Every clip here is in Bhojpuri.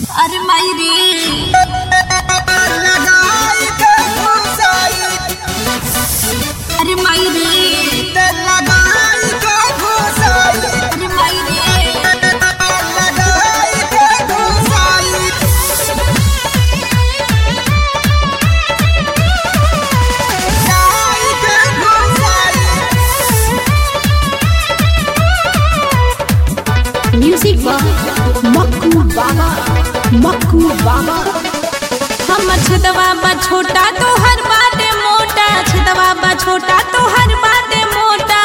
अरे माई रे लगाई के घुसाई अरे माई रे ते लगाई के घुसाई अरे माई रे लगाई के घुसाई लगाई के घुसाई म्यूजिक बा मक्कू बाबा मक्कू बाबा हम छदवा बा छोटा तो हर बाटे मोटा छदवा बा छोटा तो हर बाटे मोटा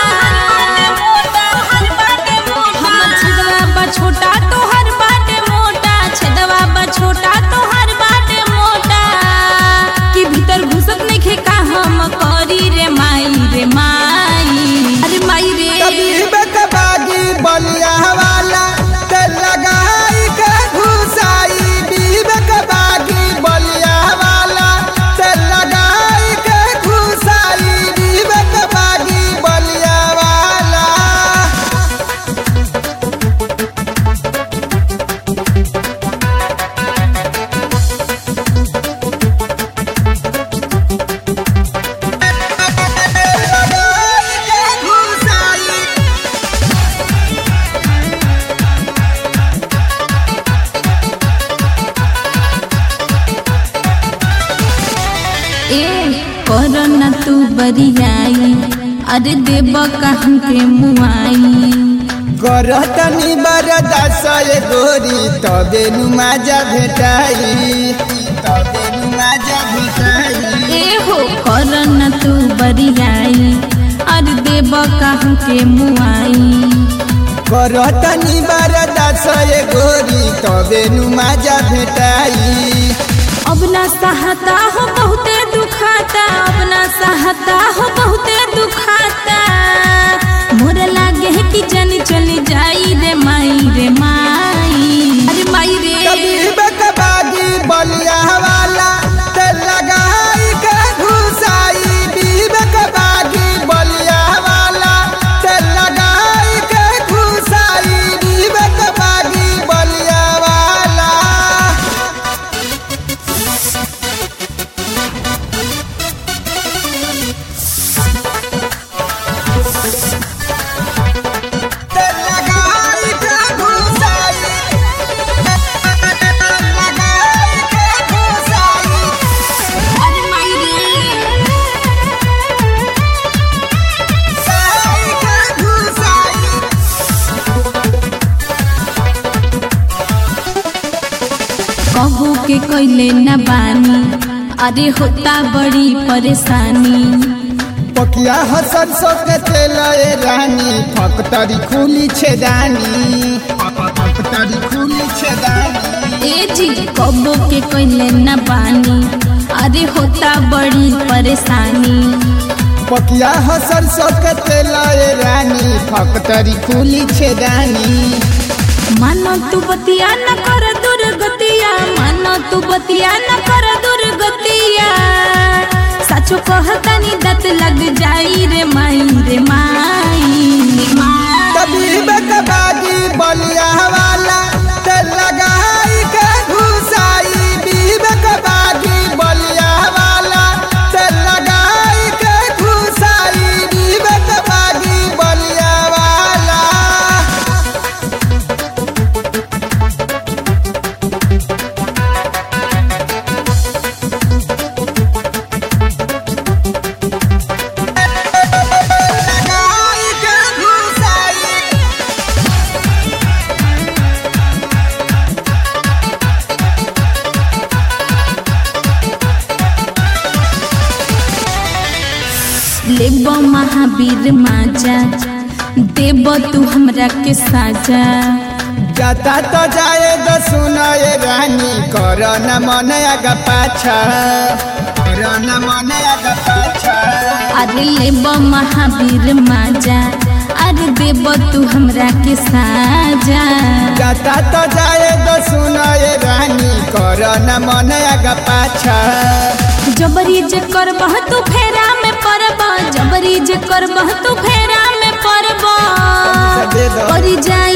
हम छदवा बा छोटा तो हर बाटे मोटा छदवा बा छोटा तो हर बाटे मोटा कि भीतर घुसत नइखे का हम करी रे माई रे माई अरे माई रे कभी बेकबागी बलिया वाला ते लगाई के घुसाई बीबकबागी बलिया वाला ते लगाई के घुसाई बीबकबागी बलिया वाला लगाई के घुसाई ए कर न तू बरियाई अरे देव कहन के मुआई करतनी बरदास ये गोरी तबे नु माजा भेटाई तबे नु माजा भेटाई ए हो कर न तू बरियाई अरे देव कहन के मुआई करतनी बरदास ये गोरी तबे नु माजा भेटाई अब ना सहता हो बहुते दुखाता अब ना सहता हो बहुते दुखाता मोर लागे है कि जन चली जाई रे माई रे माई अरे माई रे कभी बकबागी बलिया वाला ते लगाई के घुसाई बीबकबागी बलिया वाला ते लगाई के घुसाई बीबकबागी बलिया वाला ते लगाई के घुसाई लगाई के घुसाई अरे माई रे लगाई के घुसाई कबू के कैले न बानी अरे होता बड़ी परेशानी पकिया हसन सो के तेल ए रानी फकतरी खुली छेदानी फकतरी खुली छेदानी ए जी कबू के कैले न बानी अरे होता बड़ी परेशानी पकिया हसन सो के तेल ए रानी फकतरी खुली छेदानी मानो तू बतिया न कर दुर्गतिया मानो तू बतिया न कर दुर्गतिया सचो कहतानी दत लग जाई रे माई रे माई कभी बकबागी बलिया वाला ते लगाई के घुसाई बीबकबागी बलिया वाला ते लगाई के घुसाई बीबकबागी बलिया वाला लगाई के घुसाई लेब महावीर माजा देब तू हमरा के साजा जाता तो जाए तो सुनाए रानी कर न मन आगा पाछा कर न मन आगा पाछा अरे लेब महावीर माजा अरे देब तू हमरा के साजा जाता तो जाए तो सुनाए रानी कर न मन आगा पाछा जबरी जे करबह तू फेरा में पड़बह जबरी जे करबह तू फेरा में पड़बह दे दो। परी जाई